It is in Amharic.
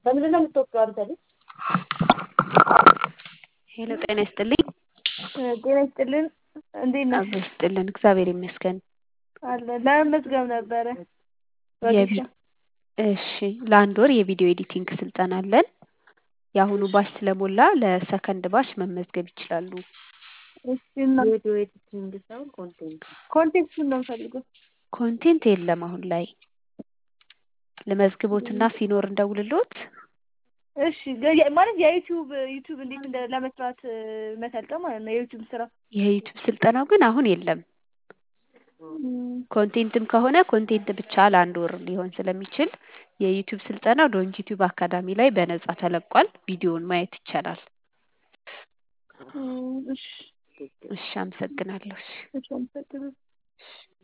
በምንድን ነው የምትወቅጠው አንተ ልጅ? ሄሎ ጤና ይስጥልኝ። ጤና ይስጥልን። እንዴት ነህ? አብሮ ይስጥልን። እግዚአብሔር ይመስገን። አለ ለመመዝገብ ነበረ። የቪ እሺ ለአንድ ወር የቪዲዮ ኤዲቲንግ ስልጠና አለን። የአሁኑ ባች ስለሞላ ለሰከንድ ባች መመዝገብ ይችላሉ። እሺ እና ቪዲዮ ኤዲቲንግ ሳይሆን ኮንቴንት ኮንቴክስቱን ነው የምፈልገው። ኮንቴንት የለም አሁን ላይ ለመዝግቦትና ሲኖር እንደውልሎት። እሺ ገ- ማለት የዩቲዩብ ዩቲዩብ እንዴት እንደ ለመስራት እ፣ መሰልጠን ማለት ነው የዩቲዩብ ስራ የዩቲዩብ ስልጠናው ግን አሁን የለም። እም፣ ኮንቴንትም ከሆነ ኮንቴንት ብቻ ለአንድ ወር ሊሆን ስለሚችል የዩቲዩብ ስልጠናው ዶንት ዩቲዩብ አካዳሚ ላይ በነጻ ተለቋል። ቪዲዮውን ማየት ይቻላል። እም፣ እሺ እሺ አመሰግናለሁ። እሺ እሺ አመሰግናለሁ።